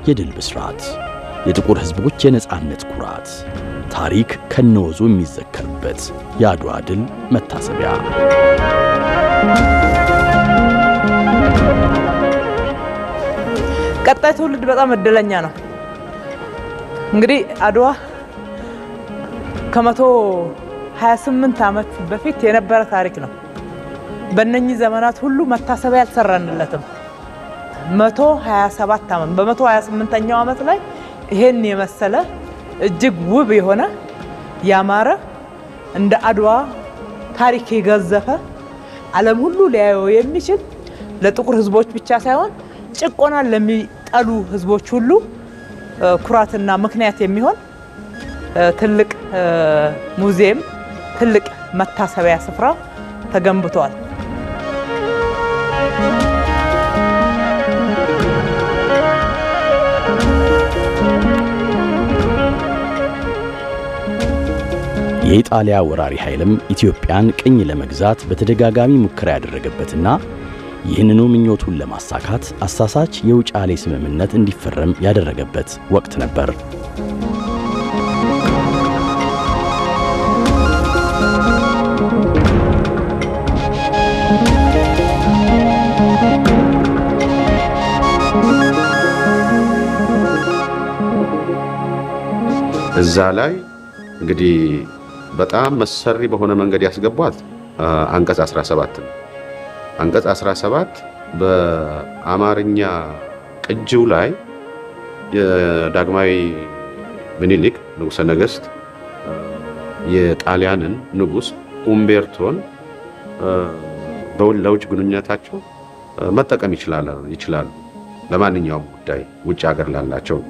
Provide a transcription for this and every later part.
የድል ብስራት፣ የጥቁር ሕዝቦች የነጻነት ኩራት፣ ታሪክ ከነወዙ የሚዘከርበት የአድዋ ድል መታሰቢያ። ቀጣይ ትውልድ በጣም እድለኛ ነው። እንግዲህ አድዋ ከመቶ 28 ዓመት በፊት የነበረ ታሪክ ነው። በእነኚህ ዘመናት ሁሉ መታሰቢያ አልሰራንለትም። 127 ዓመት በመቶ 28ኛው ዓመት ላይ ይሄን የመሰለ እጅግ ውብ የሆነ ያማረ እንደ አድዋ ታሪክ የገዘፈ ዓለም ሁሉ ሊያየው የሚችል ለጥቁር ሕዝቦች ብቻ ሳይሆን ጭቆናን ለሚጠሉ ሕዝቦች ሁሉ ኩራትና ምክንያት የሚሆን ትልቅ ሙዚየም፣ ትልቅ መታሰቢያ ስፍራ ተገንብቷል። የኢጣሊያ ወራሪ ኃይልም ኢትዮጵያን ቅኝ ለመግዛት በተደጋጋሚ ሙከራ ያደረገበትና ይህንኑ ምኞቱን ለማሳካት አሳሳች የውጫሌ ስምምነት እንዲፈረም ያደረገበት ወቅት ነበር። እዛ ላይ እንግዲህ በጣም መሰሪ በሆነ መንገድ ያስገቧት አንቀጽ 17 ነው። አንቀጽ 17 በአማርኛ ቅጂው ላይ የዳግማዊ ምኒልክ ንጉሠ ነገሥት የጣሊያንን ንጉሥ ኡምቤርቶን ለውጭ ግንኙነታቸው መጠቀም ይችላሉ። ለማንኛውም ጉዳይ ውጭ ሀገር ላላቸው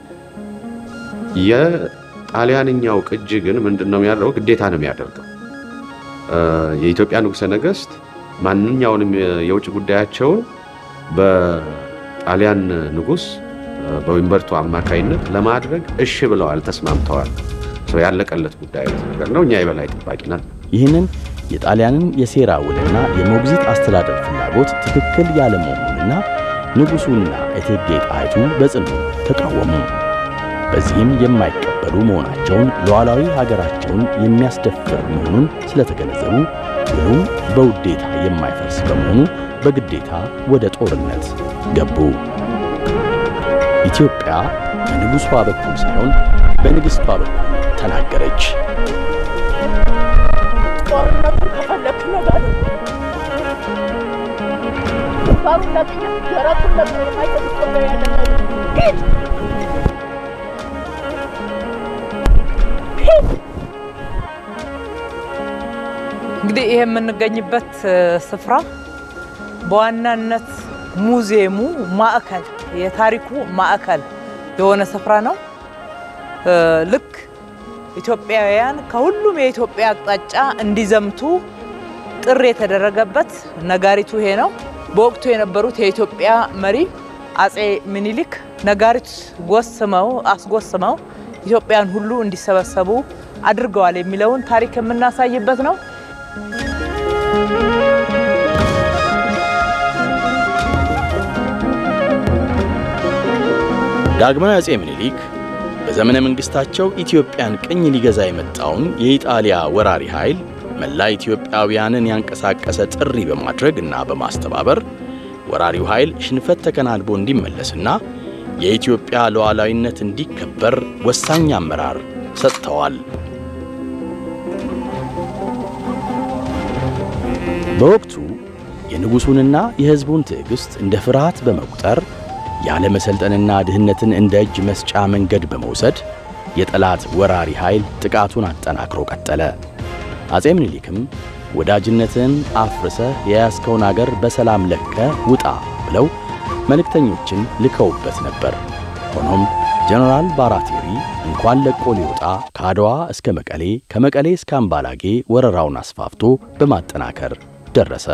የጣሊያንኛው ቅጂ ግን ምንድን ነው የሚያደርገው? ግዴታ ነው የሚያደርገው። የኢትዮጵያ ንጉሠ ነገሥት ማንኛውንም የውጭ ጉዳያቸውን በጣሊያን ንጉሥ በኡምቤርቶ አማካይነት ለማድረግ እሺ ብለዋል፣ ተስማምተዋል። ሰው ያለቀለት ጉዳይ ነገር ነው። እኛ የበላይ ጠባቂ ነን። ይህንን የጣሊያንን የሴራ ውልና የሞግዚት አስተዳደር ፍላጎት ትክክል ያለመሆኑንና ንጉሡና እቴጌ ጣይቱ በጽኑ ተቃወሙ። በዚህም የማይቀበሉ መሆናቸውን ሉዓላዊ ሀገራቸውን የሚያስደፍር መሆኑን ስለተገነዘቡ ውሉም በውዴታ የማይፈርስ በመሆኑ በግዴታ ወደ ጦርነት ገቡ። ኢትዮጵያ በንጉሷ በኩል ሳይሆን በንግሥቷ በኩል ተናገረች። ጦርነቱን ከፈለክ ነገር ግንባሩን ለቅኛ ደረቱን ለቅኛ የማይጠብቅ ያደረገ ሂድ ሂድ እንግዲህ ይሄ የምንገኝበት ስፍራ በዋናነት ሙዚየሙ ማዕከል የታሪኩ ማዕከል የሆነ ስፍራ ነው። ልክ ኢትዮጵያውያን ከሁሉም የኢትዮጵያ አቅጣጫ እንዲዘምቱ ጥሪ የተደረገበት ነጋሪቱ ይሄ ነው። በወቅቱ የነበሩት የኢትዮጵያ መሪ አጼ ምኒልክ ነጋሪት ጎስመው አስጎስመው ኢትዮጵያን ሁሉ እንዲሰበሰቡ አድርገዋል የሚለውን ታሪክ የምናሳይበት ነው። ዳግማዊ አጼ ምኒልክ በዘመነ መንግሥታቸው ኢትዮጵያን ቅኝ ሊገዛ የመጣውን የኢጣሊያ ወራሪ ኃይል መላ ኢትዮጵያውያንን ያንቀሳቀሰ ጥሪ በማድረግ እና በማስተባበር ወራሪው ኃይል ሽንፈት ተከናንቦ እንዲመለስና የኢትዮጵያ ሉዓላዊነት እንዲከበር ወሳኝ አመራር ሰጥተዋል። በወቅቱ የንጉሡንና የሕዝቡን ትዕግሥት እንደ ፍርሃት በመቁጠር ያለ መሰልጠንና ድህነትን እንደ እጅ መስጫ መንገድ በመውሰድ የጠላት ወራሪ ኃይል ጥቃቱን አጠናክሮ ቀጠለ። አጼ ምኒልክም ወዳጅነትን አፍርሰህ የያዝከውን አገር በሰላም ለቀ ውጣ ብለው መልእክተኞችን ልከውበት ነበር። ሆኖም ጀነራል ባራቴሪ እንኳን ለቆ ሊወጣ ከአድዋ እስከ መቀሌ ከመቀሌ እስከ አምባላጌ ወረራውን አስፋፍቶ በማጠናከር ደረሰ።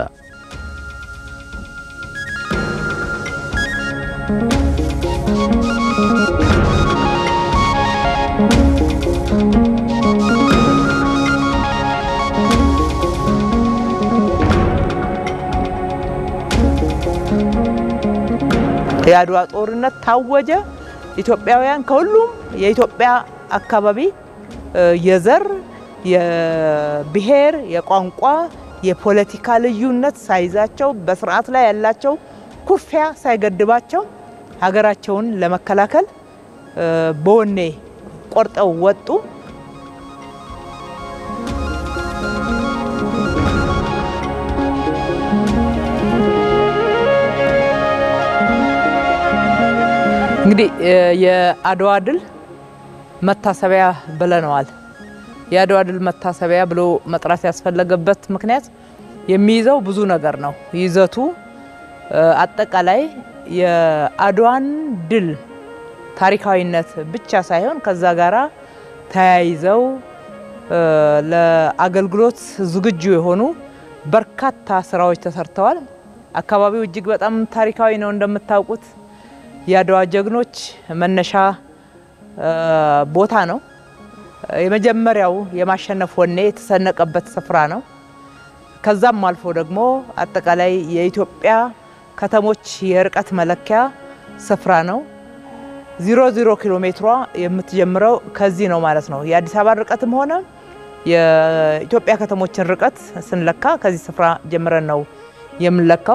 የአድዋ ጦርነት ታወጀ። ኢትዮጵያውያን ከሁሉም የኢትዮጵያ አካባቢ የዘር፣ የብሔር፣ የቋንቋ፣ የፖለቲካ ልዩነት ሳይዛቸው በስርዓት ላይ ያላቸው ኩርፊያ ሳይገድባቸው ሀገራቸውን ለመከላከል በወኔ ቆርጠው ወጡ። እንግዲህ የአድዋ ድል መታሰቢያ ብለነዋል። የአድዋ ድል መታሰቢያ ብሎ መጥራት ያስፈለገበት ምክንያት የሚይዘው ብዙ ነገር ነው። ይዘቱ አጠቃላይ የአድዋን ድል ታሪካዊነት ብቻ ሳይሆን ከዛ ጋራ ተያይዘው ለአገልግሎት ዝግጁ የሆኑ በርካታ ስራዎች ተሰርተዋል። አካባቢው እጅግ በጣም ታሪካዊ ነው። እንደምታውቁት የአድዋ ጀግኖች መነሻ ቦታ ነው። የመጀመሪያው የማሸነፍ ወኔ የተሰነቀበት ስፍራ ነው። ከዛም አልፎ ደግሞ አጠቃላይ የኢትዮጵያ ከተሞች የርቀት መለኪያ ስፍራ ነው። ዜሮ ዜሮ ኪሎ ሜትሯ የምትጀምረው ከዚህ ነው ማለት ነው። የአዲስ አበባ ርቀትም ሆነ የኢትዮጵያ ከተሞችን ርቀት ስንለካ ከዚህ ስፍራ ጀምረን ነው የምንለካው።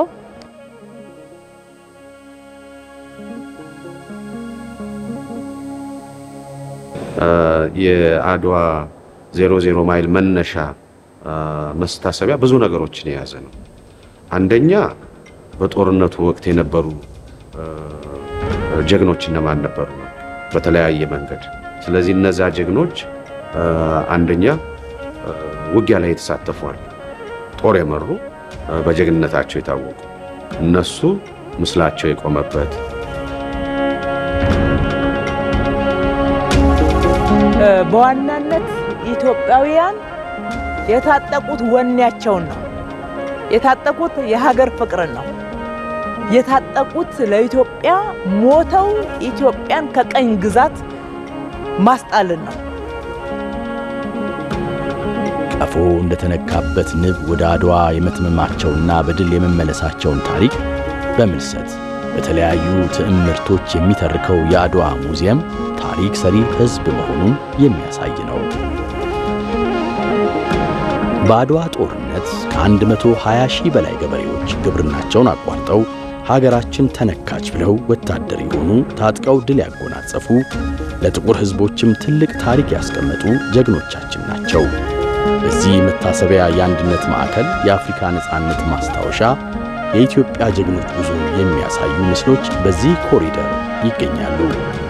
የአድዋ ዜሮ ዜሮ ማይል መነሻ መስታሰቢያ ብዙ ነገሮችን የያዘ ነው። አንደኛ በጦርነቱ ወቅት የነበሩ ጀግኖች እነማን ነበሩ ነው በተለያየ መንገድ። ስለዚህ እነዛ ጀግኖች አንደኛ ውጊያ ላይ የተሳተፏል፣ ጦር የመሩ በጀግንነታቸው የታወቁ እነሱ ምስላቸው የቆመበት በዋናነት ኢትዮጵያውያን የታጠቁት ወኔያቸውን ነው። የታጠቁት የሀገር ፍቅርን ነው። የታጠቁት ለኢትዮጵያ ሞተው ኢትዮጵያን ከቀኝ ግዛት ማስጣልን ነው። ቀፎ እንደተነካበት ንብ ወደ አድዋ የመትመማቸውና በድል የመመለሳቸውን ታሪክ በምልሰት በተለያዩ ትዕምርቶች የሚተርከው የአድዋ ሙዚየም ታሪክ ሰሪ ሕዝብ መሆኑን የሚያሳይ ነው። በአድዋ ጦርነት ከ120 ሺህ በላይ ገበሬዎች ግብርናቸውን አቋርጠው ሀገራችን ተነካች ብለው ወታደር የሆኑ ታጥቀው ድል ያጎናጸፉ ለጥቁር ሕዝቦችም ትልቅ ታሪክ ያስቀመጡ ጀግኖቻችን ናቸው። በዚህ መታሰቢያ የአንድነት ማዕከል የአፍሪካ ነፃነት ማስታወሻ የኢትዮጵያ ጀግኖች ጉዞ የሚያሳዩ ምስሎች በዚህ ኮሪደር ይገኛሉ።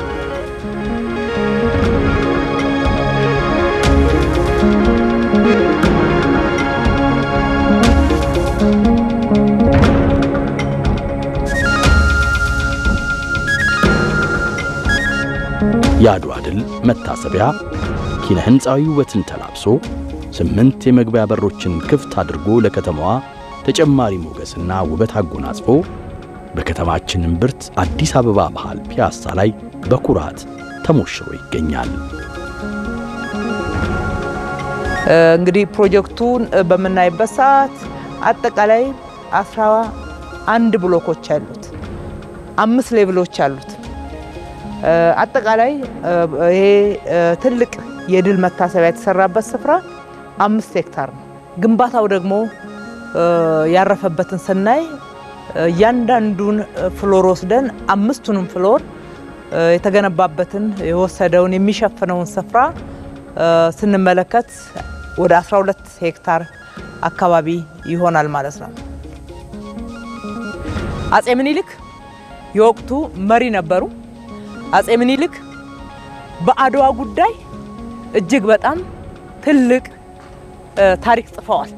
የአድዋ ድል መታሰቢያ ኪነ ሕንፃዊ ውበትን ተላብሶ ስምንት የመግቢያ በሮችን ክፍት አድርጎ ለከተማዋ ተጨማሪ ሞገስና ውበት አጎናጽፎ በከተማችን እምብርት አዲስ አበባ መሃል ፒያሳ ላይ በኩራት ተሞሽሮ ይገኛል። እንግዲህ ፕሮጀክቱን በምናይበት ሰዓት አጠቃላይ አስራ አንድ ብሎኮች አሉት፣ አምስት ሌቭሎች አሉት። አጠቃላይ ይሄ ትልቅ የድል መታሰቢያ የተሰራበት ስፍራ አምስት ሄክታር ነው። ግንባታው ደግሞ ያረፈበትን ስናይ እያንዳንዱን ፍሎር ወስደን አምስቱንም ፍሎር የተገነባበትን የወሰደውን የሚሸፍነውን ስፍራ ስንመለከት ወደ 12 ሄክታር አካባቢ ይሆናል ማለት ነው። አፄ ምኒልክ የወቅቱ መሪ ነበሩ። አፄ ምኒልክ በአድዋ ጉዳይ እጅግ በጣም ትልቅ ታሪክ ጽፈዋል።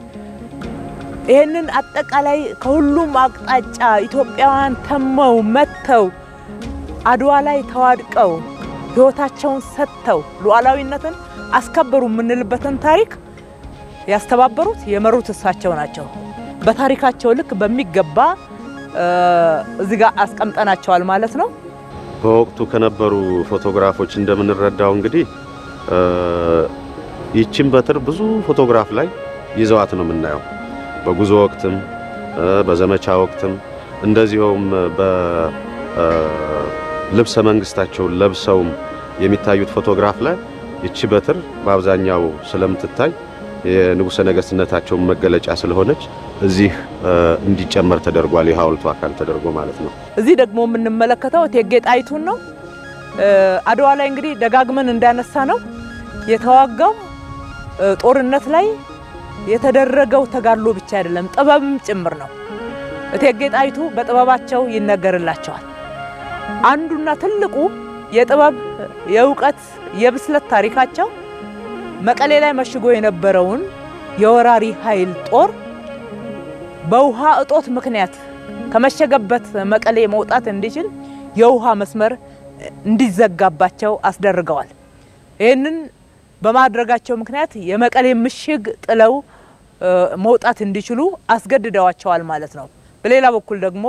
ይህንን አጠቃላይ ከሁሉም አቅጣጫ ኢትዮጵያውያን ተመው መጥተው አድዋ ላይ ተዋድቀው ሕይወታቸውን ሰጥተው ሉዓላዊነትን አስከበሩ የምንልበትን ታሪክ ያስተባበሩት የመሩት እሳቸው ናቸው። በታሪካቸው ልክ በሚገባ እዚህ ጋር አስቀምጠናቸዋል ማለት ነው። በወቅቱ ከነበሩ ፎቶግራፎች እንደምንረዳው እንግዲህ ይችን በትር ብዙ ፎቶግራፍ ላይ ይዘዋት ነው የምናየው። በጉዞ ወቅትም በዘመቻ ወቅትም እንደዚሁም ልብሰ መንግስታቸውን ለብሰውም የሚታዩት ፎቶግራፍ ላይ ይቺ በትር በአብዛኛው ስለምትታይ የንጉሠ ነገሥትነታቸውን መገለጫ ስለሆነች እዚህ እንዲጨመር ተደርጓል። የሐውልቱ አካል ተደርጎ ማለት ነው። እዚህ ደግሞ የምንመለከተው እቴጌ ጣይቱን ነው። አድዋ ላይ እንግዲህ ደጋግመን እንዳነሳ ነው የተዋጋው ጦርነት ላይ የተደረገው ተጋድሎ ብቻ አይደለም፣ ጥበብም ጭምር ነው። እቴጌ ጣይቱ በጥበባቸው ይነገርላቸዋል። አንዱና ትልቁ የጥበብ የእውቀት፣ የብስለት ታሪካቸው መቀሌ ላይ መሽጎ የነበረውን የወራሪ ኃይል ጦር በውሃ እጦት ምክንያት ከመሸገበት መቀሌ መውጣት እንዲችል የውሃ መስመር እንዲዘጋባቸው አስደርገዋል። ይህንን በማድረጋቸው ምክንያት የመቀሌ ምሽግ ጥለው መውጣት እንዲችሉ አስገድደዋቸዋል ማለት ነው። በሌላ በኩል ደግሞ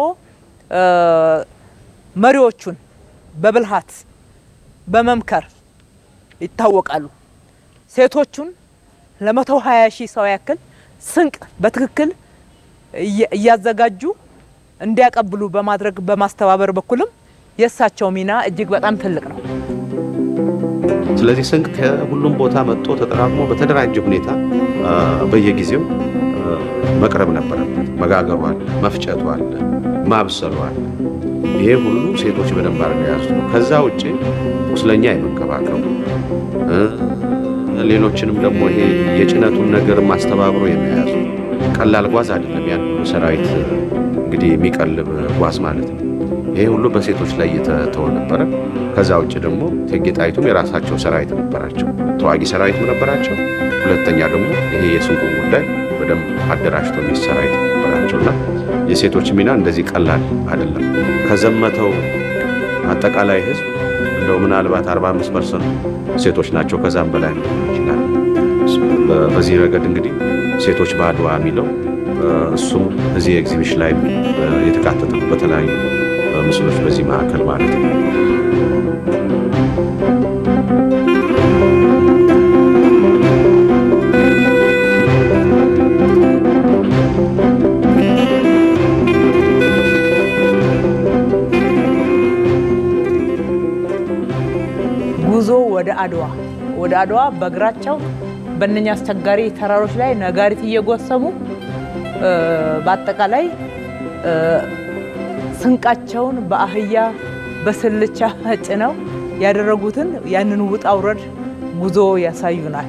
መሪዎቹን በብልሃት በመምከር ይታወቃሉ። ሴቶቹን ለመቶ ሀያ ሺህ ሰው ያክል ስንቅ በትክክል እያዘጋጁ እንዲያቀብሉ በማድረግ በማስተባበር በኩልም የእሳቸው ሚና እጅግ በጣም ትልቅ ነው። ስለዚህ ስንቅ ከሁሉም ቦታ መጥቶ ተጠራቅሞ በተደራጀ ሁኔታ በየጊዜው መቅረብ ነበረበት። መጋገሩ አለ፣ መፍጨቱ አለ፣ ማብሰሉ አለ። ይሄ ሁሉ ሴቶች በደንብ አድርገው የያዙት ነው። ከዛ ውጭ ቁስለኛ የመንከባከቡ ሌሎችንም ደግሞ ይሄ የጭነቱን ነገር ማስተባብሮ የመያዙ ቀላል ጓዝ አይደለም። ያን ሁሉ ሰራዊት እንግዲህ የሚቀልብ ጓዝ ማለት ነው። ይሄ ሁሉ በሴቶች ላይ እየተተወ ነበረ። ከዛ ውጭ ደግሞ እቴጌ ጣይቱም የራሳቸው ሰራዊት ነበራቸው፣ ተዋጊ ሰራዊትም ነበራቸው። ሁለተኛ ደግሞ ይሄ የስንቁ ጉዳይ በደንብ አደራጅቶ የሚስ ሰራዊት ነበራቸውና የሴቶች ሚና እንደዚህ ቀላል አይደለም። ከዘመተው አጠቃላይ ህዝብ እንደው ምናልባት 45 ፐርሰንቱ ሴቶች ናቸው። ከዛም በላይ ይችላል። በዚህ ረገድ እንግዲህ ሴቶች በአድዋ የሚለው እሱም እዚህ ኤግዚቢሽን ላይ የተካተተ ነው። በተለያዩ ምስሎች በዚህ ማዕከል ማለት ነው። ጉዞ ወደ አድዋ ወደ አድዋ በእግራቸው በእነኛ አስቸጋሪ ተራሮች ላይ ነጋሪት እየጎሰሙ በአጠቃላይ ስንቃቸውን በአህያ በስልቻ ጭነው ያደረጉትን ያንን ውጣ ውረድ ጉዞ ያሳዩናል።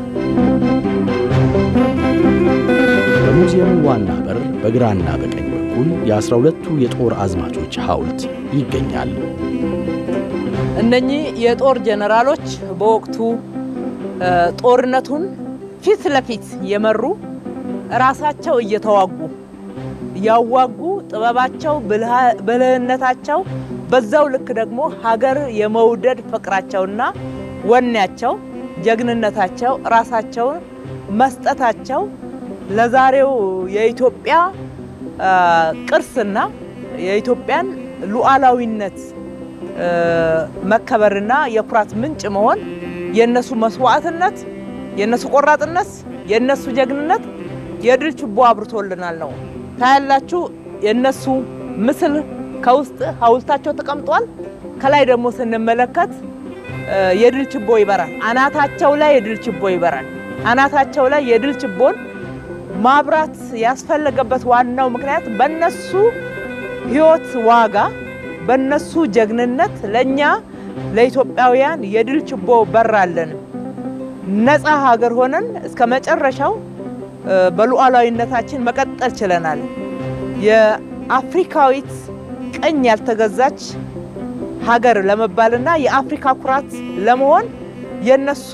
በሙዚየሙ ዋና በር በግራና በቀኝ በኩል የአስራ ሁለቱ የጦር አዝማቾች ሐውልት ይገኛል። እነኚህ የጦር ጀነራሎች በወቅቱ ጦርነቱን ፊት ለፊት የመሩ ራሳቸው እየተዋጉ ያዋጉ ጥበባቸው፣ ብልህነታቸው በዛው ልክ ደግሞ ሀገር የመውደድ ፍቅራቸውና ወኔያቸው፣ ጀግንነታቸው፣ ራሳቸውን መስጠታቸው ለዛሬው የኢትዮጵያ ቅርስና የኢትዮጵያን ሉዓላዊነት መከበርና የኩራት ምንጭ መሆን የነሱ መስዋዕትነት፣ የነሱ ቆራጥነት፣ የነሱ ጀግንነት የድል ችቦ አብርቶልናል ነው። ታያላችሁ። የነሱ ምስል ከውስጥ ሐውልታቸው ተቀምጧል። ከላይ ደግሞ ስንመለከት የድል ችቦ ይበራል። አናታቸው ላይ የድል ችቦ ይበራል። አናታቸው ላይ የድል ችቦን ማብራት ያስፈለገበት ዋናው ምክንያት በነሱ ሕይወት ዋጋ በነሱ ጀግንነት ለኛ ለኢትዮጵያውያን የድል ችቦ በራለን። ነፃ ሀገር ሆነን እስከ መጨረሻው በሉዓላዊነታችን መቀጠል ችለናል። የአፍሪካዊት ቀኝ ያልተገዛች ሀገር ለመባልና የአፍሪካ ኩራት ለመሆን የነሱ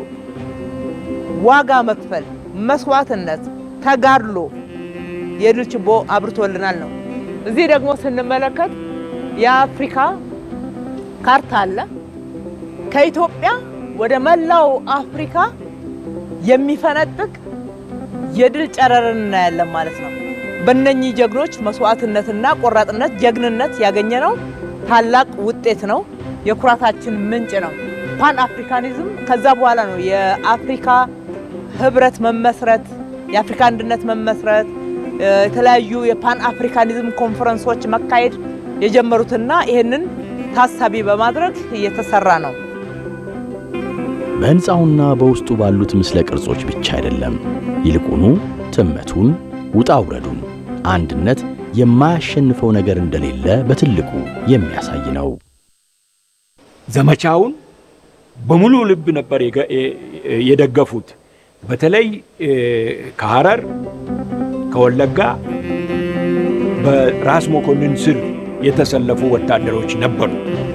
ዋጋ መክፈል፣ መስዋዕትነት፣ ተጋድሎ የድል ችቦ አብርቶልናል ነው። እዚህ ደግሞ ስንመለከት የአፍሪካ ካርታ አለ። ከኢትዮጵያ ወደ መላው አፍሪካ የሚፈነጥቅ የድል ጨረርን እናያለን ማለት ነው። በእነኚህ ጀግኖች መስዋዕትነትና ቆራጥነት፣ ጀግንነት ያገኘነው ታላቅ ውጤት ነው። የኩራታችን ምንጭ ነው። ፓን አፍሪካኒዝም ከዛ በኋላ ነው የአፍሪካ ህብረት መመስረት፣ የአፍሪካ አንድነት መመስረት፣ የተለያዩ የፓን አፍሪካኒዝም ኮንፈረንሶች መካሄድ የጀመሩትና ይህንን ታሳቢ በማድረግ እየተሰራ ነው። በሕንፃውና በውስጡ ባሉት ምስለ ቅርጾች ብቻ አይደለም፣ ይልቁኑ ትመቱን፣ ውጣ ውረዱን፣ አንድነት የማያሸንፈው ነገር እንደሌለ በትልቁ የሚያሳይ ነው። ዘመቻውን በሙሉ ልብ ነበር የገ- የደገፉት። በተለይ ከሐረር ከወለጋ በራስ መኮንን ስር የተሰለፉ ወታደሮች ነበሩ።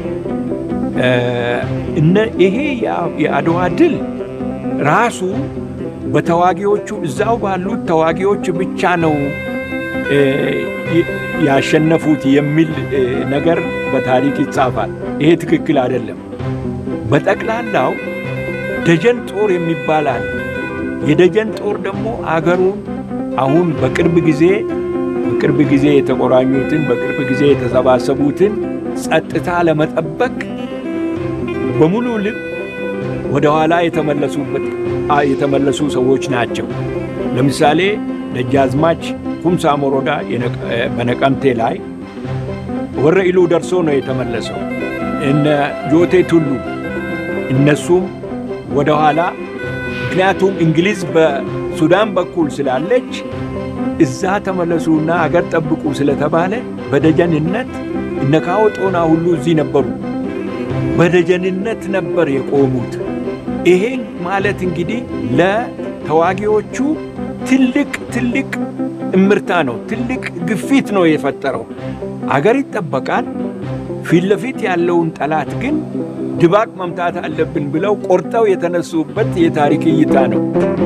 እነ ይሄ የአ- የአድዋ ድል ራሱ በተዋጊዎቹ እዛው ባሉት ተዋጊዎች ብቻ ነው እ፣ ይ- ያሸነፉት የሚል እ፣ ነገር በታሪክ ይጻፋል። ይሄ ትክክል አይደለም። በጠቅላላው ደጀን ጦር የሚባል አለ። የደጀን ጦር ደግሞ አገሩን አሁን በቅርብ ጊዜ በቅርብ ጊዜ የተቆራኙትን በቅርብ ጊዜ የተሰባሰቡትን ጸጥታ ለመጠበቅ በሙሉ ልብ ወደ ኋላ የተመለሱበት አ- የተመለሱ ሰዎች ናቸው። ለምሳሌ ደጃዝማች ኩምሳ ሞሮዳ የነቀ- እ፣ በነቀምቴ ላይ ወረ ኢሉ ደርሶ ነው የተመለሰው። እነ ጆቴ ቱሉ እነሱም ወደ ኋላ ምክንያቱም እንግሊዝ በሱዳን በኩል ስላለች እዛ ተመለሱና አገር ጠብቁ ስለተባለ በደጀንነት እነ ካዎ ጦና ሁሉ እዚህ ነበሩ። በደጀንነት ነበር የቆሙት። ይሄን ማለት እንግዲህ ለተዋጊዎቹ ትልቅ ትልቅ እምርታ ነው፣ ትልቅ ግፊት ነው የፈጠረው። አገር ይጠበቃል፣ ፊት ለፊት ያለውን ጠላት ግን ድባቅ መምታት አለብን ብለው ቆርጠው የተነሱበት የታሪክ እይታ ነው።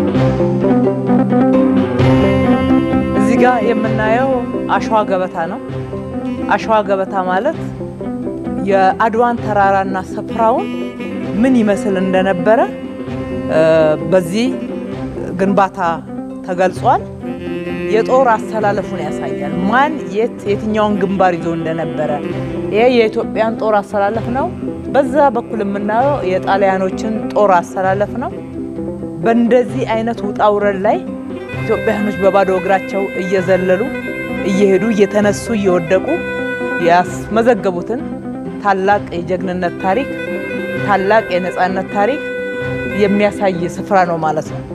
እዚህ ጋር የምናየው አሸዋ ገበታ ነው። አሸዋ ገበታ ማለት የአድዋን ተራራና ስፍራውን ምን ይመስል እንደነበረ እ፣ በዚህ ግንባታ ተገልጿል። የጦር አሰላለፉን ያሳያል። ማን የት የትኛውን ግንባር ይዞ እንደነበረ ይሄ የኢትዮጵያን ጦር አሰላለፍ ነው። በዛ በኩል የምናየው የጣሊያኖችን ጦር አሰላለፍ ነው። በእንደዚህ አይነት ውጣ ውረድ ላይ ኢትዮጵያውያኖች በባዶ እግራቸው እየዘለሉ እየሄዱ እየተነሱ እየወደቁ ያስመዘገቡትን ታላቅ የጀግንነት ታሪክ ታላቅ የነፃነት ታሪክ የሚያሳይ ስፍራ ነው ማለት ነው።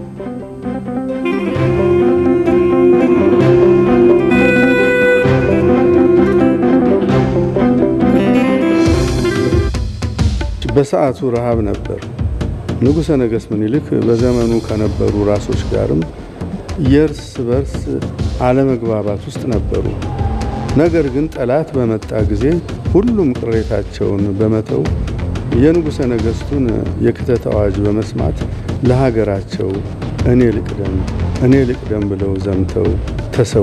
በሰዓቱ ረሃብ ነበር። ንጉሠ ነገሥት ምኒልክ በዘመኑ ከነበሩ ራሶች ጋርም የእርስ በርስ አለመግባባት ውስጥ ነበሩ። ነገር ግን ጠላት በመጣ ጊዜ ሁሉም ቅሬታቸውን በመተው የንጉሠ ነገሥቱን የክተት አዋጅ በመስማት ለሀገራቸው እኔ ልቅደም እኔ ልቅደም ብለው ዘምተው ተሰዉ።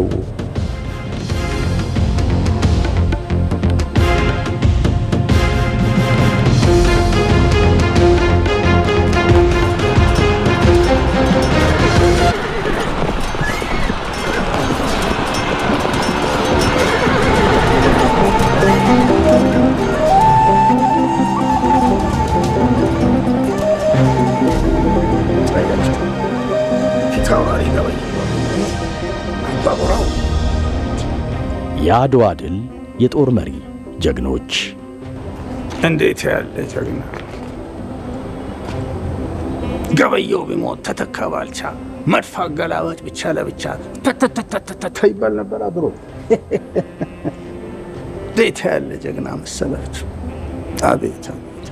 የአድዋ ድል የጦር መሪ ጀግኖች እንዴት ያለ ጀግና! ገበየው ቢሞት ተተካ ባልቻ፣ መድፍ አገላባጭ ብቻ ለብቻ ተተተተተተ ይባል ነበር አድሮ። እንዴት ያለ ጀግና መሰላችሁ! አቤት አቤት!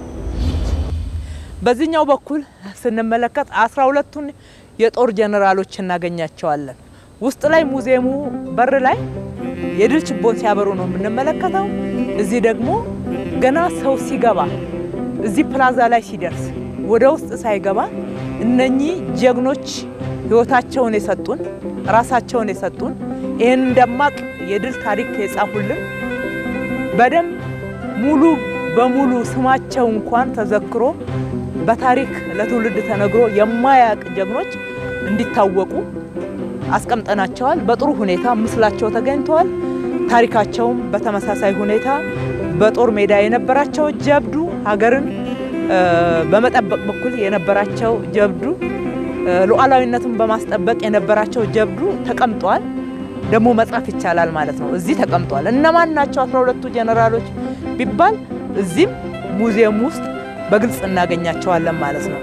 በዚህኛው በኩል ስንመለከት አስራ ሁለቱን የጦር ጀነራሎች እናገኛቸዋለን። ውስጥ ላይ ሙዚየሙ በር ላይ የድል ችቦን ሲያበሩ ነው የምንመለከተው። እዚህ ደግሞ ገና ሰው ሲገባ እዚህ ፕላዛ ላይ ሲደርስ ወደ ውስጥ ሳይገባ እነኚህ ጀግኖች ሕይወታቸውን የሰጡን ራሳቸውን የሰጡን ይህን ደማቅ የድል ታሪክ የጻፉልን በደንብ ሙሉ በሙሉ ስማቸው እንኳን ተዘክሮ በታሪክ ለትውልድ ተነግሮ የማያውቅ ጀግኖች እንዲታወቁ አስቀምጠናቸዋል። በጥሩ ሁኔታ ምስላቸው ተገኝተዋል። ታሪካቸውም በተመሳሳይ ሁኔታ በጦር ሜዳ የነበራቸው ጀብዱ፣ ሀገርን እ፣ በመጠበቅ በኩል የነበራቸው ጀብዱ፣ እ፣ ሉዓላዊነትን በማስጠበቅ የነበራቸው ጀብዱ ተቀምጧል። ደግሞ መጻፍ ይቻላል ማለት ነው። እዚህ ተቀምጧል። እነማን ናቸው አስራ ሁለቱ ጀነራሎች ቢባል እዚህም ሙዚየም ውስጥ በግልጽ እናገኛቸዋለን ማለት ነው።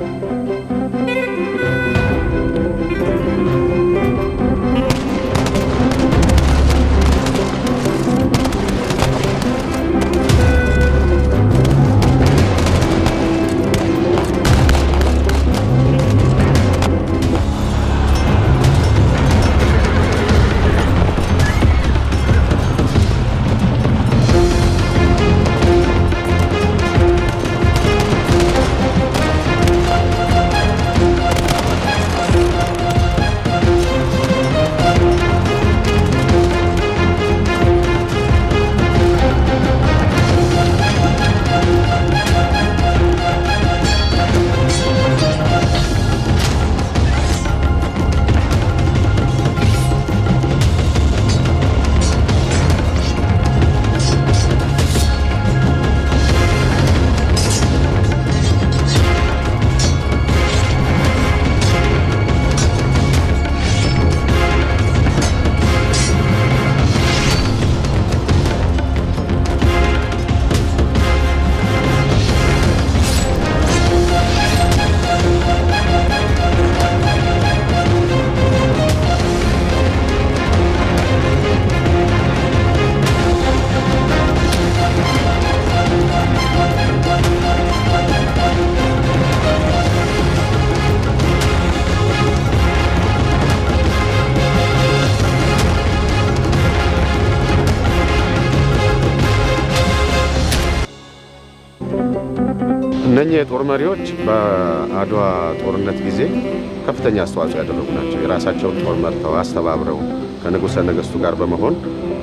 እነኚህ የጦር መሪዎች በአድዋ ጦርነት ጊዜ ከፍተኛ አስተዋጽኦ ያደረጉ ናቸው። የራሳቸውን ጦር መርተው አስተባብረው ከንጉሠ ነገሥቱ ጋር በመሆን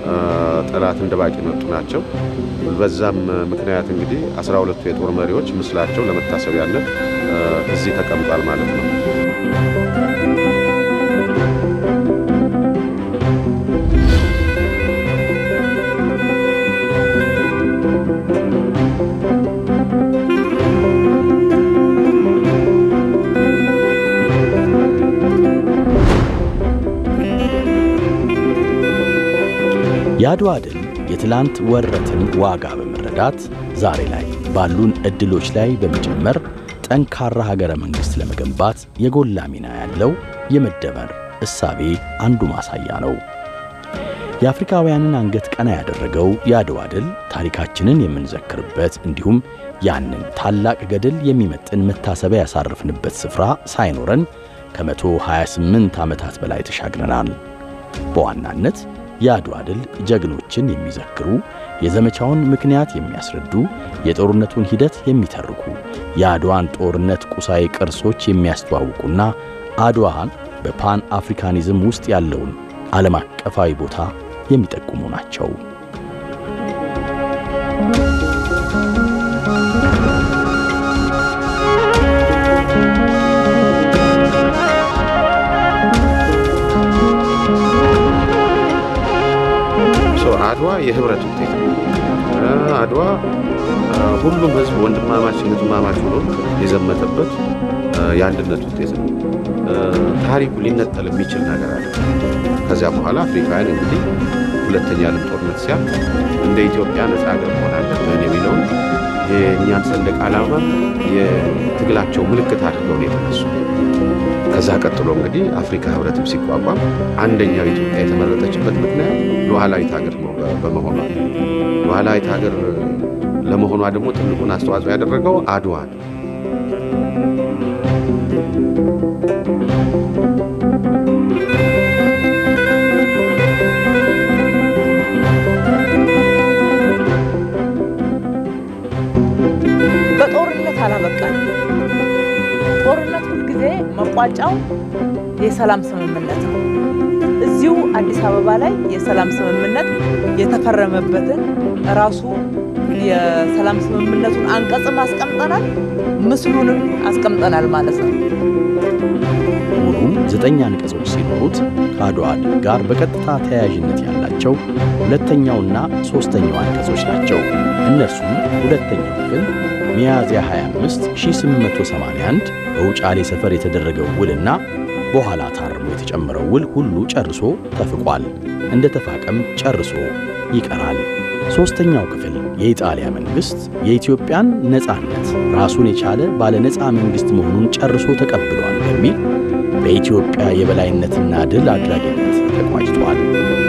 ጠላትን ድባቅ የመጡ ናቸው። በዛም ምክንያት እንግዲህ አስራ ሁለቱ የጦር መሪዎች ምስላቸው ለመታሰቢያነት እዚህ ተቀምጧል ማለት ነው። የአድዋ ድል የትላንት ወረትን ዋጋ በመረዳት ዛሬ ላይ ባሉን ዕድሎች ላይ በመጨመር ጠንካራ ሀገረ መንግሥት ለመገንባት የጎላ ሚና ያለው የመደመር እሳቤ አንዱ ማሳያ ነው። የአፍሪካውያንን አንገት ቀና ያደረገው የአድዋ ድል ታሪካችንን የምንዘክርበት እንዲሁም ያንን ታላቅ ገድል የሚመጥን መታሰቢያ ያሳረፍንበት ስፍራ ሳይኖረን ከመቶ 28 ዓመታት በላይ ተሻግረናል። በዋናነት የአድዋ ድል ጀግኖችን የሚዘክሩ የዘመቻውን ምክንያት የሚያስረዱ የጦርነቱን ሂደት የሚተርኩ የአድዋን ጦርነት ቁሳዊ ቅርሶች የሚያስተዋውቁና አድዋን በፓን አፍሪካኒዝም ውስጥ ያለውን ዓለም አቀፋዊ ቦታ የሚጠቁሙ ናቸው። አድዋ የህብረት ውጤት ነው። አድዋ ሁሉም ህዝብ ወንድማማች እህትማማች ሆኖ የዘመተበት የአንድነት ውጤት ነው። ታሪኩ ሊነጠል የሚችል ነገር አለ። ከዚያ በኋላ አፍሪካውያን እንግዲህ ሁለተኛ ዓለም ጦርነት ሲያል እንደ ኢትዮጵያ ነፃ ሀገር መሆን አለብን የሚለውን የእኛን ሰንደቅ ዓላማ የትግላቸው ምልክት አድርገው ነው የተነሱ። ከዛ ቀጥሎ እንግዲህ አፍሪካ ህብረትም ሲቋቋም አንደኛው ኢትዮጵያ የተመረጠችበት ምክንያት ሉዓላዊት ሀገር በመሆኗ ሉዓላዊት ሀገር ለመሆኗ ደግሞ ትልቁን አስተዋጽኦ ያደረገው አድዋ ነው። በጦርነት አላበቃል። ጦርነት ሁልጊዜ መቋጫው የሰላም ስምምነት ነው። እዚሁ አዲስ አበባ ላይ የሰላም ስምምነት የተፈረመበትን ራሱ የሰላም ስምምነቱን አንቀጽም አስቀምጠናል፣ ምስሉንም አስቀምጠናል ማለት ነው። ሙሉም ዘጠኝ አንቀጾች ሲኖሩት ከአድዋ ድል ጋር በቀጥታ ተያያዥነት ያላቸው ሁለተኛውና ሦስተኛው አንቀጾች ናቸው። እነርሱም ሁለተኛው ክፍል ሚያዝያ 25 1881 በውጫሌ ሰፈር የተደረገው ውልና በኋላ ታርሞ የተጨመረው ውል ሁሉ ጨርሶ ተፍቋል፣ እንደ ተፋቀም ጨርሶ ይቀራል። ሦስተኛው ክፍል የኢጣሊያ መንግሥት የኢትዮጵያን ነፃነት ራሱን የቻለ ባለ ነፃ መንግሥት መሆኑን ጨርሶ ተቀብሏል በሚል በኢትዮጵያ የበላይነትና ድል አድራጊነት ተቋጭቷል።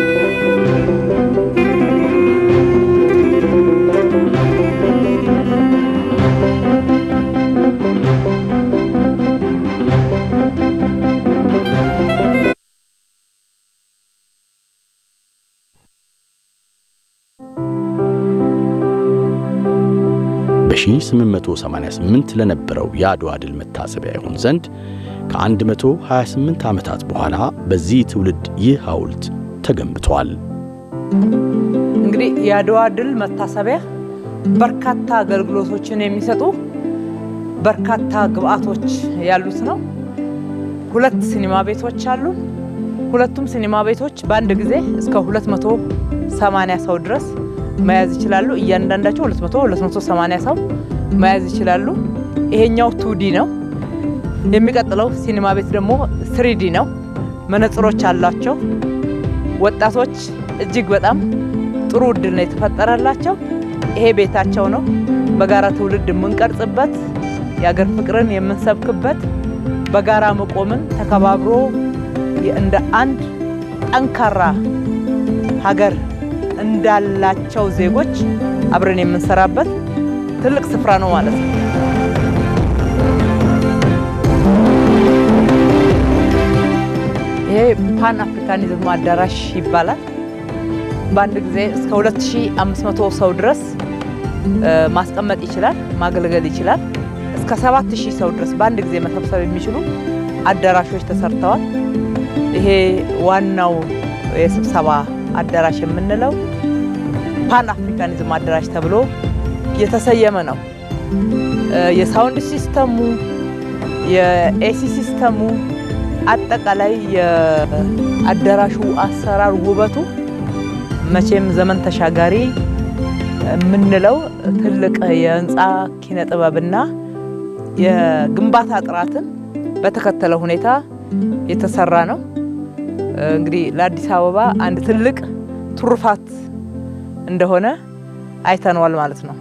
በ1888 ለነበረው የአድዋ ድል መታሰቢያ ይሆን ዘንድ ከ128 ዓመታት በኋላ በዚህ ትውልድ ይህ ሐውልት ተገንብቷል። እንግዲህ የአድዋ ድል መታሰቢያ በርካታ አገልግሎቶችን የሚሰጡ በርካታ ግብአቶች ያሉት ነው። ሁለት ሲኒማ ቤቶች አሉ። ሁለቱም ሲኒማ ቤቶች በአንድ ጊዜ እስከ 280 ሰው ድረስ መያዝ ይችላሉ። እያንዳንዳቸው 200 280 ሰው መያዝ ይችላሉ። ይሄኛው ቱዲ ነው። የሚቀጥለው ሲኒማ ቤት ደግሞ ስሪዲ ነው። መነጽሮች አሏቸው። ወጣቶች እጅግ በጣም ጥሩ እድል ነው የተፈጠረላቸው። ይሄ ቤታቸው ነው። በጋራ ትውልድ የምንቀርጽበት፣ የአገር ፍቅርን የምንሰብክበት፣ በጋራ መቆምን ተከባብሮ እንደ አንድ ጠንካራ ሀገር እንዳላቸው ዜጎች አብረን የምንሰራበት ትልቅ ስፍራ ነው ማለት ነው። ይሄ ፓን አፍሪካኒዝም አዳራሽ ይባላል። በአንድ ጊዜ እስከ 2500 ሰው ድረስ ማስቀመጥ ይችላል፣ ማገልገል ይችላል። እስከ 7000 ሰው ድረስ በአንድ ጊዜ መሰብሰብ የሚችሉ አዳራሾች ተሰርተዋል። ይሄ ዋናው የስብሰባ አዳራሽ የምንለው ፓን አፍሪካኒዝም አዳራሽ ተብሎ የተሰየመ ነው። የሳውንድ ሲስተሙ፣ የኤሲ ሲስተሙ፣ አጠቃላይ የአዳራሹ አሰራር ውበቱ መቼም ዘመን ተሻጋሪ የምንለው ትልቅ የህንፃ ኪነ ጥበብና የግንባታ ጥራትን በተከተለ ሁኔታ የተሰራ ነው። እንግዲህ ለአዲስ አበባ አንድ ትልቅ ትሩፋት እንደሆነ አይተነዋል ማለት ነው።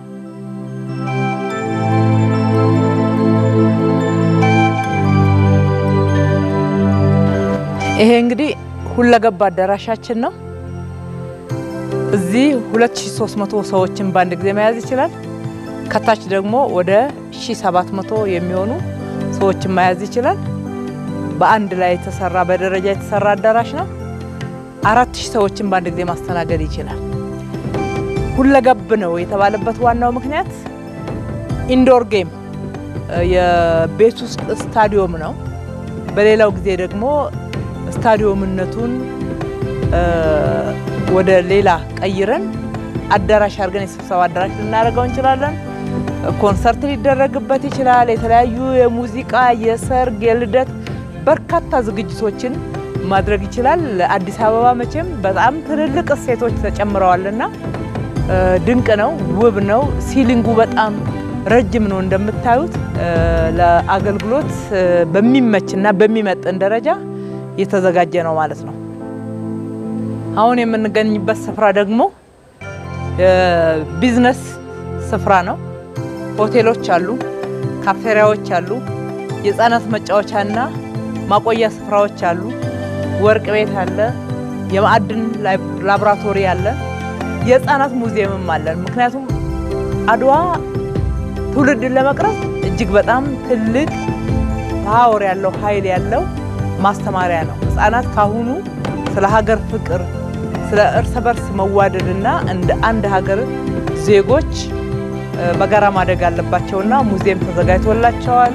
ይሄ እንግዲህ ሁለገብ አዳራሻችን ነው። እዚህ 2300 ሰዎችን በአንድ ጊዜ መያዝ ይችላል። ከታች ደግሞ ወደ 1700 የሚሆኑ ሰዎችን መያዝ ይችላል። በአንድ ላይ የተሰራ በደረጃ የተሰራ አዳራሽ ነው። አራት ሺህ ሰዎችን በአንድ ጊዜ ማስተናገድ ይችላል። ሁለገብ ነው የተባለበት ዋናው ምክንያት ኢንዶር ጌም የቤት ውስጥ ስታዲዮም ነው። በሌላው ጊዜ ደግሞ ስታዲዮምነቱን ወደ ሌላ ቀይረን አዳራሽ አድርገን የስብሰባ አዳራሽ ልናደርገው እንችላለን። ኮንሰርት ሊደረግበት ይችላል። የተለያዩ የሙዚቃ፣ የሰርግ፣ የልደት በርካታ ዝግጅቶችን ማድረግ ይችላል። ለአዲስ አበባ መቼም በጣም ትልልቅ እሴቶች ተጨምረዋልና ድንቅ ነው፣ ውብ ነው። ሲሊንጉ በጣም ረጅም ነው እንደምታዩት። ለአገልግሎት በሚመችና በሚመጥን ደረጃ የተዘጋጀ ነው ማለት ነው። አሁን የምንገኝበት ስፍራ ደግሞ ቢዝነስ ስፍራ ነው። ሆቴሎች አሉ፣ ካፌሪያዎች አሉ፣ የህፃናት መጫወቻና ማቆያ ስፍራዎች አሉ፣ ወርቅ ቤት አለ፣ የማዕድን ላቦራቶሪ አለ፣ የህፃናት ሙዚየምም አለን። ምክንያቱም አድዋ ትውልድን ለመቅረጽ እጅግ በጣም ትልቅ ፓወር ያለው ኃይል ያለው ማስተማሪያ ነው። ህፃናት ካሁኑ ስለ ሀገር ፍቅር፣ ስለ እርስ በርስ መዋደድና እንደ አንድ ሀገር ዜጎች በጋራ ማደግ አለባቸውና ሙዚየም ተዘጋጅቶላቸዋል።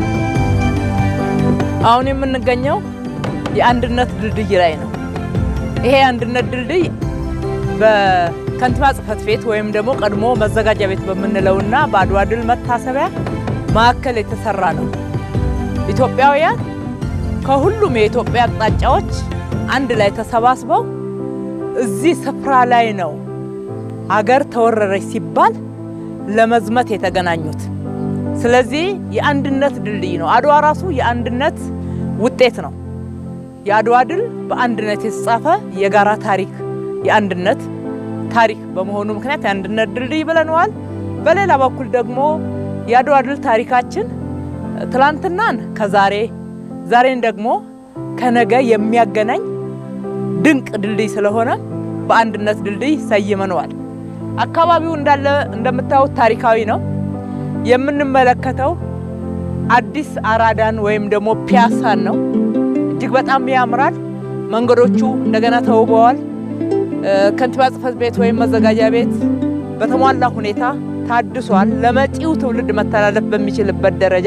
አሁን የምንገኘው የአንድነት ድልድይ ላይ ነው። ይሄ የአንድነት ድልድይ በከንቲባ ጽሕፈት ቤት ወይም ደግሞ ቀድሞ መዘጋጃ ቤት በምንለውና በአድዋ ድል መታሰቢያ ማዕከል የተሰራ ነው። ኢትዮጵያውያን ከሁሉም የኢትዮጵያ አቅጣጫዎች አንድ ላይ ተሰባስበው እዚህ ስፍራ ላይ ነው ሀገር ተወረረች ሲባል ለመዝመት የተገናኙት። ስለዚህ የአንድነት ድልድይ ነው። አድዋ ራሱ የአንድነት ውጤት ነው። የአድዋ ድል በአንድነት የተጻፈ የጋራ ታሪክ፣ የአንድነት ታሪክ በመሆኑ ምክንያት የአንድነት ድልድይ ብለነዋል። በሌላ በኩል ደግሞ የአድዋ ድል ታሪካችን ትላንትናን ከዛሬ ዛሬን ደግሞ ከነገ የሚያገናኝ ድንቅ ድልድይ ስለሆነ በአንድነት ድልድይ ሰይመነዋል። አካባቢው እንዳለ እንደምታዩት ታሪካዊ ነው። የምንመለከተው አዲስ አራዳን ወይም ደግሞ ፒያሳን ነው። እጅግ በጣም ያምራል። መንገዶቹ እንደገና ተውበዋል። ከንቲባ ጽሕፈት ቤት ወይም መዘጋጃ ቤት በተሟላ ሁኔታ ታድሷል። ለመጪው ትውልድ መተላለፍ በሚችልበት ደረጃ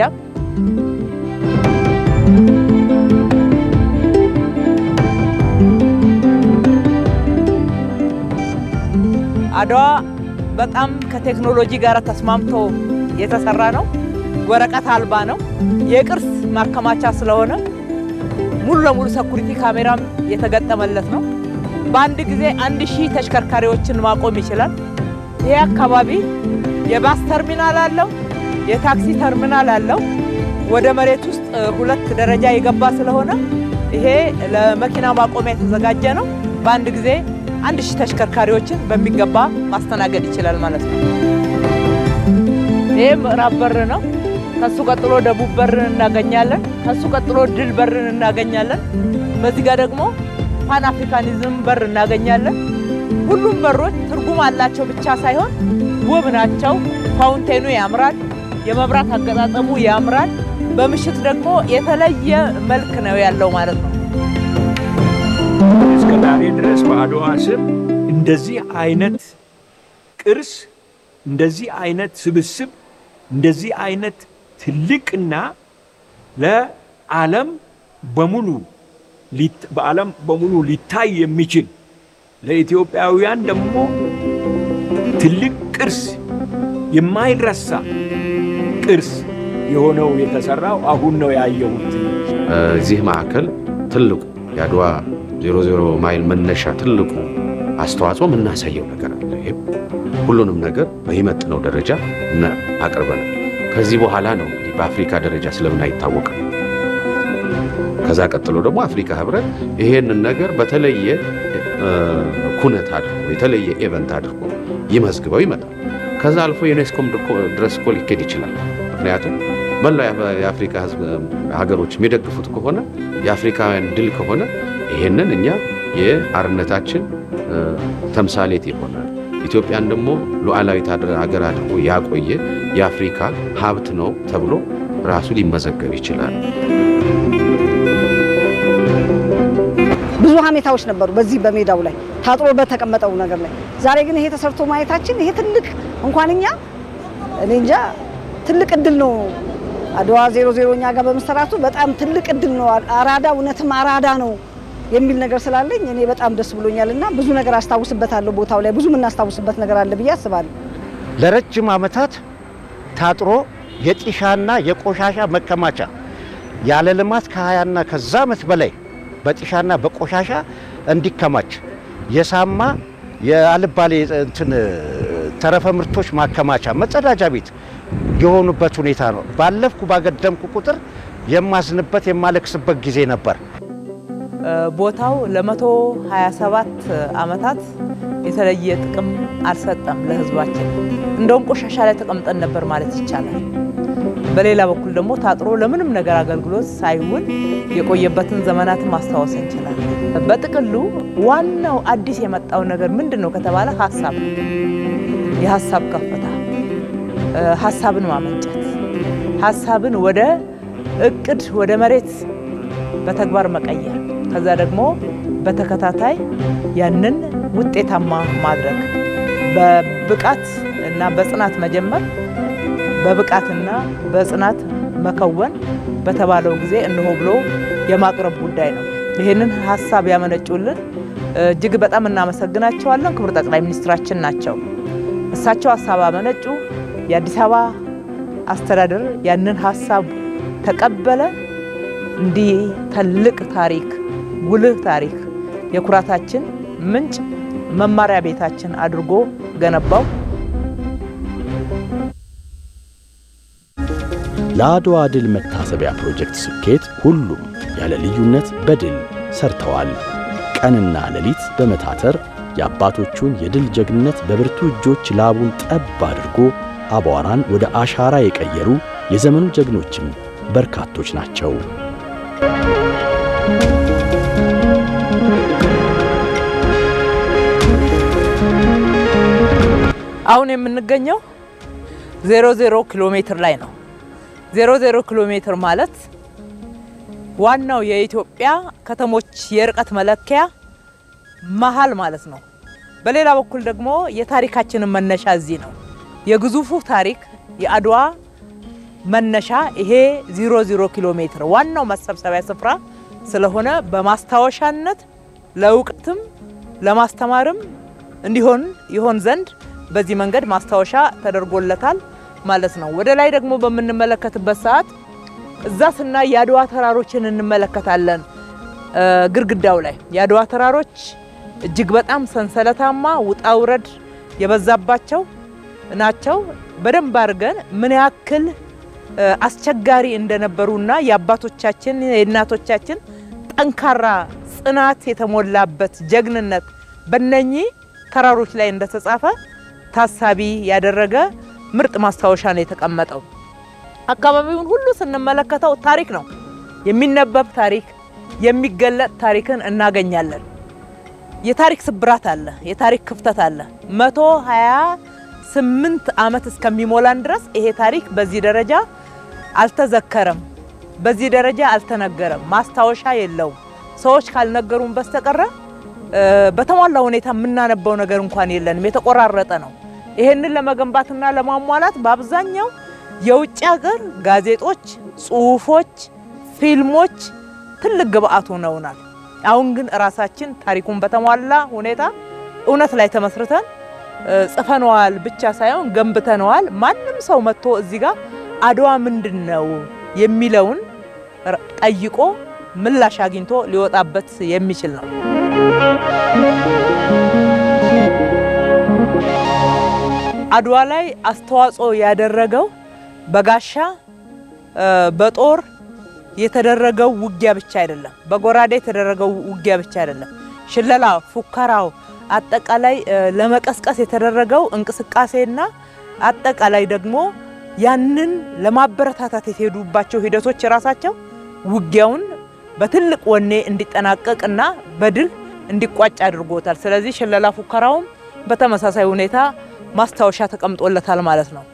አድዋ በጣም ከቴክኖሎጂ ጋር ተስማምቶ የተሰራ ነው። ወረቀት አልባ ነው። የቅርስ ማከማቻ ስለሆነ ሙሉ ለሙሉ ሰኩሪቲ ካሜራም የተገጠመለት ነው። በአንድ ጊዜ አንድ ሺህ ተሽከርካሪዎችን ማቆም ይችላል። ይሄ አካባቢ የባስ ተርሚናል አለው፣ የታክሲ ተርሚናል አለው። ወደ መሬት ውስጥ ሁለት ደረጃ የገባ ስለሆነ ይሄ ለመኪና ማቆሚያ የተዘጋጀ ነው። በአንድ ጊዜ አንድ ሺህ ተሽከርካሪዎችን በሚገባ ማስተናገድ ይችላል ማለት ነው። ይህ ምዕራብ በር ነው። ከሱ ቀጥሎ ደቡብ በርን እናገኛለን። ከሱ ቀጥሎ ድል በርን እናገኛለን። በዚህ ጋር ደግሞ ፓን አፍሪካኒዝም በር እናገኛለን። ሁሉም በሮች ትርጉም አላቸው ብቻ ሳይሆን ውብ ናቸው። ፋውንቴኑ ያምራል። የመብራት አገጣጠሙ ያምራል። በምሽት ደግሞ የተለየ መልክ ነው ያለው ማለት ነው። እስከ ዛሬ ድረስ በአድዋ ስም እንደዚህ አይነት ቅርስ፣ እንደዚህ አይነት ስብስብ፣ እንደዚህ አይነት ትልቅና ለዓለም በሙሉ በዓለም በሙሉ ሊታይ የሚችል ለኢትዮጵያውያን ደግሞ ትልቅ ቅርስ የማይረሳ ቅርስ የሆነው የተሰራው አሁን ነው ያየሁት። እዚህ ማዕከል ትልቁ የአድዋ 00 ማይል መነሻ ትልቁ አስተዋጽኦ የምናሳየው ነገር አለ። ይሄም ሁሉንም ነገር በሚመጥነው ደረጃ እና አቅርበናል። ከዚህ በኋላ ነው እንግዲህ በአፍሪካ ደረጃ ስለምን አይታወቅም። ከዛ ቀጥሎ ደግሞ አፍሪካ ህብረት ይሄንን ነገር በተለየ ኩነት አድርጎ የተለየ ኤቨንት አድርጎ ይመዝግበው ይመጣል። ከዛ አልፎ ዩኔስኮም ድረስ እኮ ሊኬድ ይችላል። ምክንያቱም መላው የአፍሪካ ህዝብ ሀገሮች የሚደግፉት ከሆነ የአፍሪካውያን ድል ከሆነ ይሄንን እኛ የአርነታችን ተምሳሌት ይሆናል። ኢትዮጵያን ደግሞ ሉዓላዊት ሀገር አድርጎ ያቆየ የአፍሪካ ሀብት ነው ተብሎ ራሱ ሊመዘገብ ይችላል። ብዙ ሀሜታዎች ነበሩ በዚህ በሜዳው ላይ ታጥሮ በተቀመጠው ነገር ላይ። ዛሬ ግን ይሄ ተሰርቶ ማየታችን ይሄ ትልቅ እንኳን እኛ እኔ እንጃ ትልቅ እድል ነው። አድዋ ዜሮ ዜሮ እኛ ጋር በመሰራቱ በጣም ትልቅ እድል ነው። አራዳ እውነትም አራዳ ነው የሚል ነገር ስላለኝ እኔ በጣም ደስ ብሎኛል እና ብዙ ነገር አስታውስበታለሁ። ቦታው ላይ ብዙ የምናስታውስበት ነገር አለ ብዬ አስባለሁ። ለረጅም ዓመታት ታጥሮ የጢሻና የቆሻሻ መከማቻ ያለ ልማት ከሀያና ከዛ ዓመት በላይ በጢሻና በቆሻሻ እንዲከማች የሳማ የአልባሌ እንትን ተረፈ ምርቶች ማከማቻ መጸዳጃ ቤት የሆኑበት ሁኔታ ነው። ባለፍኩ ባገደምኩ ቁጥር የማዝንበት የማለቅስበት ጊዜ ነበር። ቦታው ለመቶ 27 ዓመታት የተለየ ጥቅም አልሰጠም ለሕዝባችን። እንደውም ቆሻሻ ላይ ተቀምጠን ነበር ማለት ይቻላል። በሌላ በኩል ደግሞ ታጥሮ ለምንም ነገር አገልግሎት ሳይውል የቆየበትን ዘመናትን ማስታወስ እንችላለን። በጥቅሉ ዋናው አዲስ የመጣው ነገር ምንድን ነው ከተባለ ሀሳብ ነው። የሀሳብ ከፍታ፣ ሀሳብን ማመንጨት፣ ሀሳብን ወደ እቅድ ወደ መሬት በተግባር መቀየር ከዛ ደግሞ በተከታታይ ያንን ውጤታማ ማድረግ በብቃት እና በጽናት መጀመር በብቃትና በጽናት መከወን በተባለው ጊዜ እነሆ ብሎ የማቅረብ ጉዳይ ነው። ይህንን ሀሳብ ያመነጩልን እጅግ በጣም እናመሰግናቸዋለን። ክቡር ጠቅላይ ሚኒስትራችን ናቸው። እሳቸው ሀሳብ አመነጩ። የአዲስ አበባ አስተዳደር ያንን ሀሳብ ተቀበለ። እንዲህ ትልቅ ታሪክ፣ ጉልህ ታሪክ፣ የኩራታችን ምንጭ መማሪያ ቤታችን አድርጎ ገነባው። ለአድዋ ድል መታሰቢያ ፕሮጀክት ስኬት ሁሉም ያለ ልዩነት በድል ሰርተዋል። ቀንና ሌሊት በመታተር የአባቶቹን የድል ጀግንነት በብርቱ እጆች ላቡን ጠብ አድርጎ አቧራን ወደ አሻራ የቀየሩ የዘመኑ ጀግኖችም በርካቶች ናቸው። አሁን የምንገኘው ዜሮ ዜሮ ኪሎ ሜትር ላይ ነው። ዜሮ ዜሮ ኪሎ ሜትር ማለት ዋናው የኢትዮጵያ ከተሞች የርቀት መለኪያ መሀል ማለት ነው። በሌላ በኩል ደግሞ የታሪካችንን መነሻ እዚህ ነው። የግዙፉ ታሪክ የአድዋ መነሻ ይሄ ዜሮ ዜሮ ኪሎ ሜትር ዋናው መሰብሰቢያ ስፍራ ስለሆነ በማስታወሻነት ለእውቀትም ለማስተማርም እንዲሆን ይሆን ዘንድ በዚህ መንገድ ማስታወሻ ተደርጎለታል ማለት ነው። ወደ ላይ ደግሞ በምንመለከትበት ሰዓት እዛ ስናይ የአድዋ ተራሮችን እንመለከታለን። ግድግዳው ላይ የአድዋ ተራሮች እጅግ በጣም ሰንሰለታማ ውጣ ውረድ የበዛባቸው ናቸው። በደንብ አድርገን ምን ያክል አስቸጋሪ እንደነበሩና የአባቶቻችን የእናቶቻችን ጠንካራ ጽናት የተሞላበት ጀግንነት በነኚህ ተራሮች ላይ እንደተጻፈ ታሳቢ ያደረገ ምርጥ ማስታወሻ ነው የተቀመጠው። አካባቢውን ሁሉ ስንመለከተው ታሪክ ነው፣ የሚነበብ ታሪክ፣ የሚገለጥ ታሪክን እናገኛለን። የታሪክ ስብራት አለ፣ የታሪክ ክፍተት አለ። መቶ ሀያ ስምንት ዓመት እስከሚሞላን ድረስ ይሄ ታሪክ በዚህ ደረጃ አልተዘከረም፣ በዚህ ደረጃ አልተነገረም፣ ማስታወሻ የለውም። ሰዎች ካልነገሩን በስተቀረ በተሟላ ሁኔታ የምናነበው ነገር እንኳን የለንም፣ የተቆራረጠ ነው። ይሄንን ለመገንባትና ለማሟላት በአብዛኛው የውጭ ሀገር ጋዜጦች፣ ጽሁፎች፣ ፊልሞች ትልቅ ግብአት ሆነውናል። አሁን ግን እራሳችን ታሪኩን በተሟላ ሁኔታ እውነት ላይ ተመስርተን ጽፈነዋል ብቻ ሳይሆን ገንብተነዋል። ማንም ሰው መጥቶ እዚህ ጋር አድዋ ምንድን ነው የሚለውን ጠይቆ ምላሽ አግኝቶ ሊወጣበት የሚችል ነው። አድዋ ላይ አስተዋጽኦ ያደረገው በጋሻ በጦር የተደረገው ውጊያ ብቻ አይደለም፣ በጎራዴ የተደረገው ውጊያ ብቻ አይደለም። ሽለላ፣ ፉከራው፣ አጠቃላይ ለመቀስቀስ የተደረገው እንቅስቃሴና አጠቃላይ ደግሞ ያንን ለማበረታታት የተሄዱባቸው ሂደቶች ራሳቸው ውጊያውን በትልቅ ወኔ እንዲጠናቀቅና በድል እንዲቋጭ አድርጎታል። ስለዚህ ሽለላ ፉከራውም በተመሳሳይ ሁኔታ ማስታወሻ ተቀምጦለታል ማለት ነው።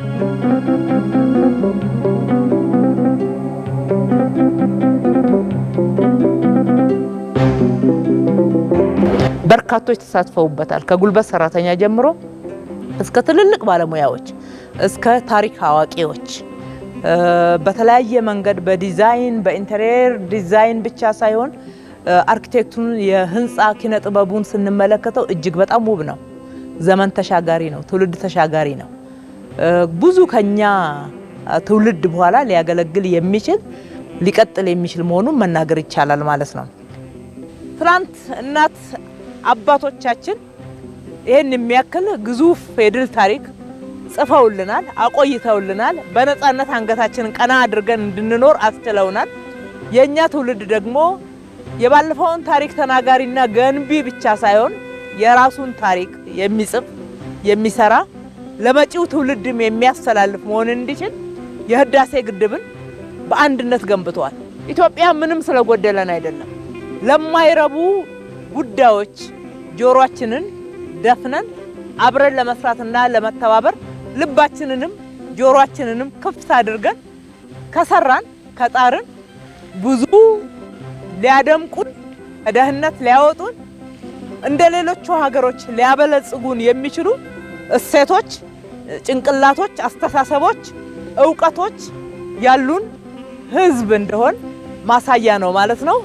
በርካቶች ተሳትፈውበታል። ከጉልበት ሰራተኛ ጀምሮ እስከ ትልልቅ ባለሙያዎች እስከ ታሪክ አዋቂዎች በተለያየ መንገድ በዲዛይን በኢንቴሪየር ዲዛይን ብቻ ሳይሆን አርኪቴክቱን የህንፃ ኪነ ጥበቡን ስንመለከተው እጅግ በጣም ውብ ነው። ዘመን ተሻጋሪ ነው። ትውልድ ተሻጋሪ ነው። ብዙ ከኛ ትውልድ በኋላ ሊያገለግል የሚችል ሊቀጥል የሚችል መሆኑን መናገር ይቻላል ማለት ነው። ትናንት እናት አባቶቻችን ይህን የሚያክል ግዙፍ የድል ታሪክ ጽፈውልናል፣ አቆይተውልናል። በነፃነት አንገታችንን ቀና አድርገን እንድንኖር አስችለውናል። የእኛ ትውልድ ደግሞ የባለፈውን ታሪክ ተናጋሪና ገንቢ ብቻ ሳይሆን የራሱን ታሪክ የሚጽፍ የሚሰራ ለመጪው ትውልድም የሚያስተላልፍ መሆን እንዲችል የህዳሴ ግድብን በአንድነት ገንብተዋል። ኢትዮጵያ ምንም ስለጎደለን አይደለም። ለማይረቡ ጉዳዮች ጆሮአችንን ደፍነን አብረን ለመስራትና ለመተባበር ልባችንንም ጆሮአችንንም ክፍት አድርገን ከሰራን ከጣርን ብዙ ሊያደምቁን ከድህነት ሊያወጡን እንደ ሌሎቹ ሀገሮች ሊያበለጽጉን የሚችሉ እሴቶች፣ ጭንቅላቶች፣ አስተሳሰቦች፣ እውቀቶች ያሉን ህዝብ እንደሆን ማሳያ ነው ማለት ነው።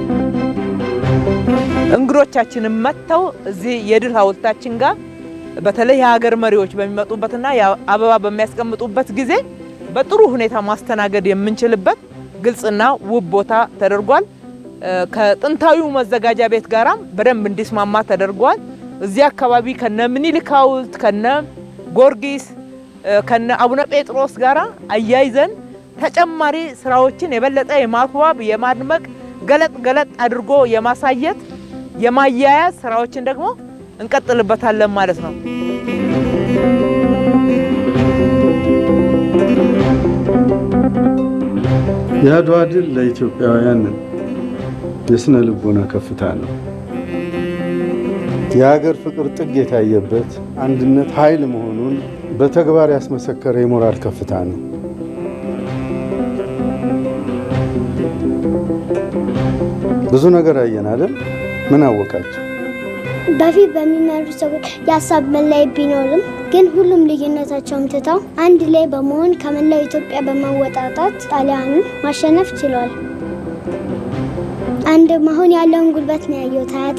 እንግዶቻችንም መጥተው እዚህ የድል ሐውልታችን ጋር በተለይ የሀገር መሪዎች በሚመጡበትና አበባ በሚያስቀምጡበት ጊዜ በጥሩ ሁኔታ ማስተናገድ የምንችልበት ግልጽና ውብ ቦታ ተደርጓል። ከጥንታዊው መዘጋጃ ቤት ጋራም በደንብ እንዲስማማ ተደርጓል። እዚህ አካባቢ ከነ ምኒልክ ሐውልት ከነ ጊዮርጊስ ከነ አቡነ ጴጥሮስ ጋራ አያይዘን ተጨማሪ ስራዎችን የበለጠ የማስዋብ የማድመቅ ገለጥ ገለጥ አድርጎ የማሳየት የማያያዝ ስራዎችን ደግሞ እንቀጥልበታለን ማለት ነው። የአድዋ ድል ለኢትዮጵያውያን የስነ ልቦና ከፍታ ነው። የሀገር ፍቅር ጥግ የታየበት አንድነት ኃይል መሆኑን በተግባር ያስመሰከረ የሞራል ከፍታ ነው። ብዙ ነገር አየን አይደል? ምን አወቃቸው? በፊት በሚመሩ ሰዎች የሀሳብ መለያየት ቢኖርም ግን ሁሉም ልዩነታቸውን ትተው አንድ ላይ በመሆን ከመላው ኢትዮጵያ በመወጣጣት ጣሊያንን ማሸነፍ ችለዋል። አንድ መሆን ያለውን ጉልበት ነው ያየሁት አያቴ።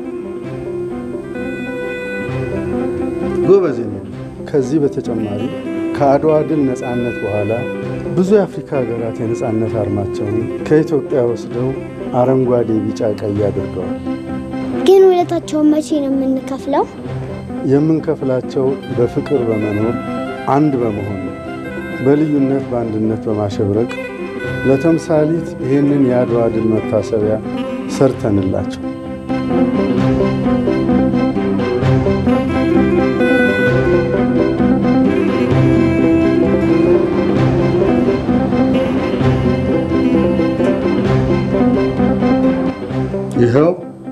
ጎበዝ ነው። ከዚህ በተጨማሪ ከአድዋ ድል ነፃነት በኋላ ብዙ የአፍሪካ ሀገራት የነፃነት አርማቸውን ከኢትዮጵያ ወስደው አረንጓዴ፣ ቢጫ፣ ቀይ አድርገዋል። ግን ውለታቸውን መቼ ነው የምንከፍለው? የምንከፍላቸው በፍቅር በመኖር አንድ በመሆን ነው። በልዩነት በአንድነት በማሸብረቅ ለተምሳሊት ይህንን የአድዋ ድል መታሰቢያ ሰርተንላቸው ይኸው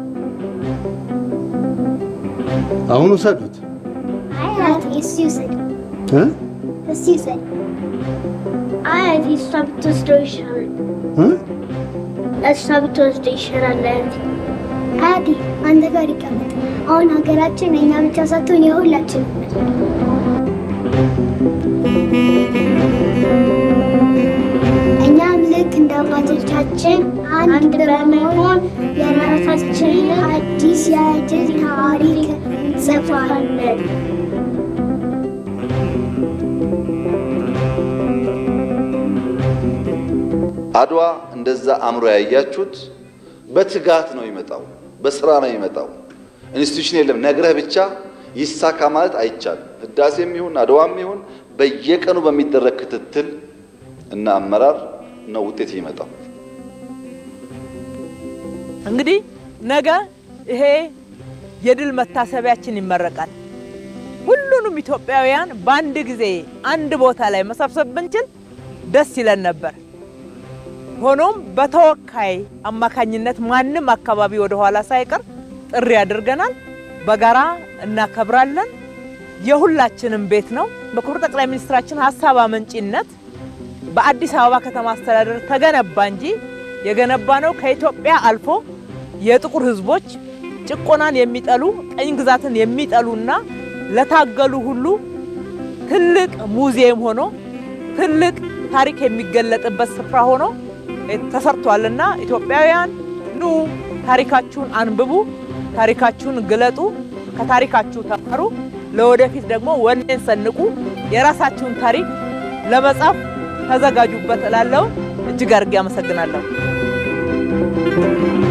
አሁን ውሰዱት አያቴ እሱ ይውሰድ፣ እ እሱ ይውሰድ። አያቴ እሷ ብትወስደው ይሻላል። እ እሷ ብትወስደው ይሻላል አያቴ። አያቴ አንተ ጋር ይቀመጥ። አሁን ሀገራችን እኛ ብቻ ሳትሆን የሁላችን እኛም ልክ እንደ አባቶቻችን አንድ በመሆን የራሳችንን አዲስ የድል ታሪክ እንጽፋለን። አድዋ እንደዛ አምሮ ያያችሁት በትጋት ነው ይመጣው፣ በስራ ነው ይመጣው። ኢንስቲትዩሽን የለም ነግረህ ብቻ ይሳካ ማለት አይቻልም። ህዳሴም ይሁን አድዋም ይሁን በየቀኑ በሚደረግ ክትትል እና አመራር ነው ውጤት ይመጣው። እንግዲህ ነገ ይሄ የድል መታሰቢያችን ይመረቃል። ሁሉንም ኢትዮጵያውያን በአንድ ጊዜ አንድ ቦታ ላይ መሰብሰብ ብንችል ደስ ይለን ነበር። ሆኖም በተወካይ አማካኝነት ማንም አካባቢ ወደ ኋላ ሳይቀር ጥሪ አድርገናል። በጋራ እናከብራለን። የሁላችንም ቤት ነው። በክቡር ጠቅላይ ሚኒስትራችን ሀሳብ አመንጪነት በአዲስ አበባ ከተማ አስተዳደር ተገነባ እንጂ የገነባ ነው ከኢትዮጵያ አልፎ የጥቁር ሕዝቦች ጭቆናን የሚጠሉ ቀኝ ግዛትን የሚጠሉና ለታገሉ ሁሉ ትልቅ ሙዚየም ሆኖ ትልቅ ታሪክ የሚገለጥበት ስፍራ ሆኖ ተሰርቷልና ኢትዮጵያውያን ኑ ታሪካችሁን አንብቡ፣ ታሪካችሁን ግለጡ፣ ከታሪካችሁ ተማሩ፣ ለወደፊት ደግሞ ወኔን ሰንቁ፣ የራሳችሁን ታሪክ ለመጻፍ ተዘጋጁበት እላለሁ። እጅግ አድርጌ አመሰግናለሁ።